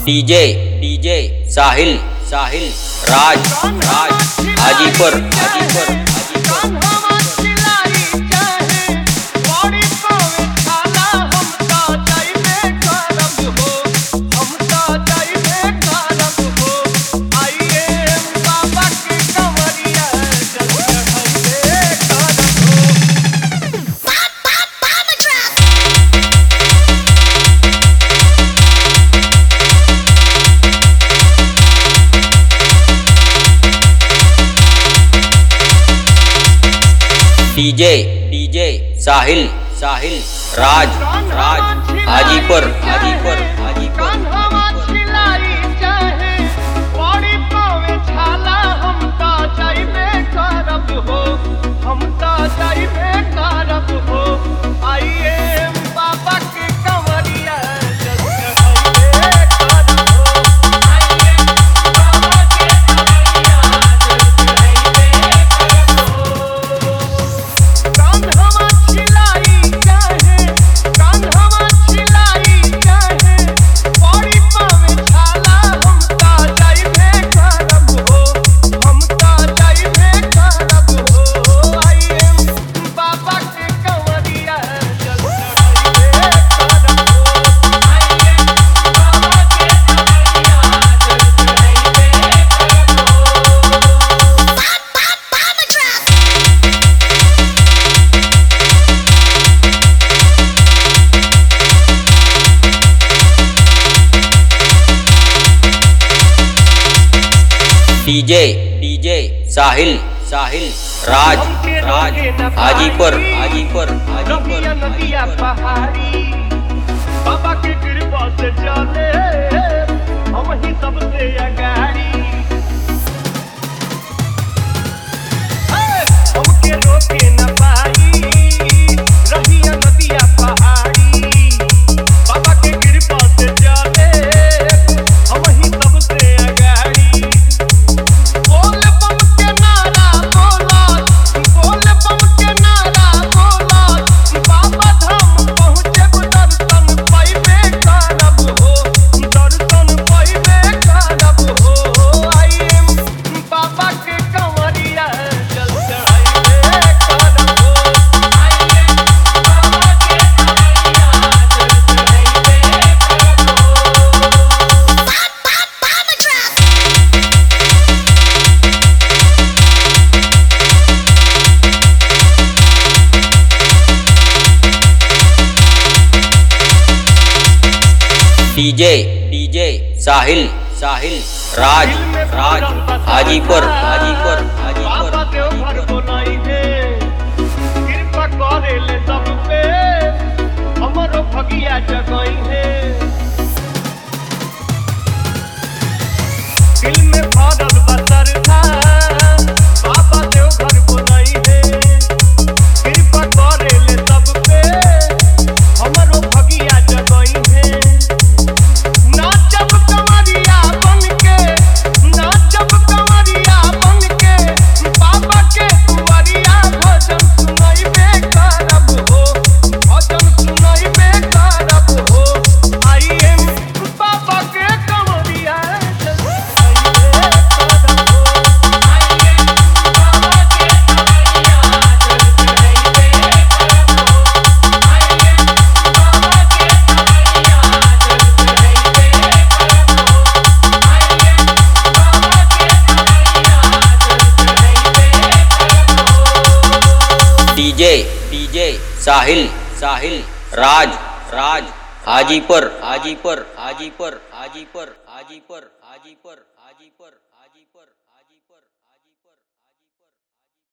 DJ DJ Sahil Sahil Raj Raj Hajipur Hajipur Hajipur DJ DJ Sahil Sahil Raj Raj Hajipur Hajipur Hajipur हम तो जाइबे करब हो आइए बाबा के कंवरिया जल चढ़ाइबे करब हो आइए बाबा के कंवरिया जल चढ़ाइबे करब हो कान्हवा छिलाई चाहे कान्हवा छिलाई चाहे पड़ी पावे छाला हम ता जाइबे करब हो हम ता जाइबे करब हो आइए बाबा के कंवरिया जल चढ़ाइबे करब हो आइए बाबा के कंवरिया जल चढ़ाइबे करब हो डीजे डीजे साहिल साहिल राज राज हाजीपुर हाजीपुर हाजीपुर नदिया नदिया हाजीपुर पहाड़ी बाबा के कृपा से चले हम ही सबसे अगाड़ी हे, हमके रोके न पाई रहिया नदिया पहाड़ी बाबा के कृपा से चले हम ही सबसे अगाड़ी बोल बम के नारा बोला बोल बम के नारा बोला बाबा धाम पहुँचे दर्शन पाइबे करब हो दर्शन पाइबे करब हो आइए बाबा के कंवरिया जल चढ़ाइबे करब हो आइए बाबा के कंवरिया जल चढ़ाइबे करब हो डीजे डीजे साहिल साहिल राज राज हाजीपुर हाजीपुर हाजीपुर बाबा देवघर हाजीपुर बोलाई है कृपा करे ले सब पे हमरो भगिया जगई है दिल में भरल बसर था बाबा देवघर बोलाई है कृपा करे ले सब पे हमरो भगिया जगई है नाचब कंवरिया बनके नाचब कंवरिया बनके बाबा के दुआरिया भजन सुनाइबे करब हो भजन सुनाइबे करब हो आइए बाबा के कंवरिया सुनाइबे करब हो आइए बाबा के कंवरिया सुनाइबे करब हो आइए बाबा के कंवरिया डीजे डीजे साहिल साहिल राज राज हाजीपुर हाजीपुर हाजीपुर हाजीपुर हाजीपुर हाजीपुर हाजीपुर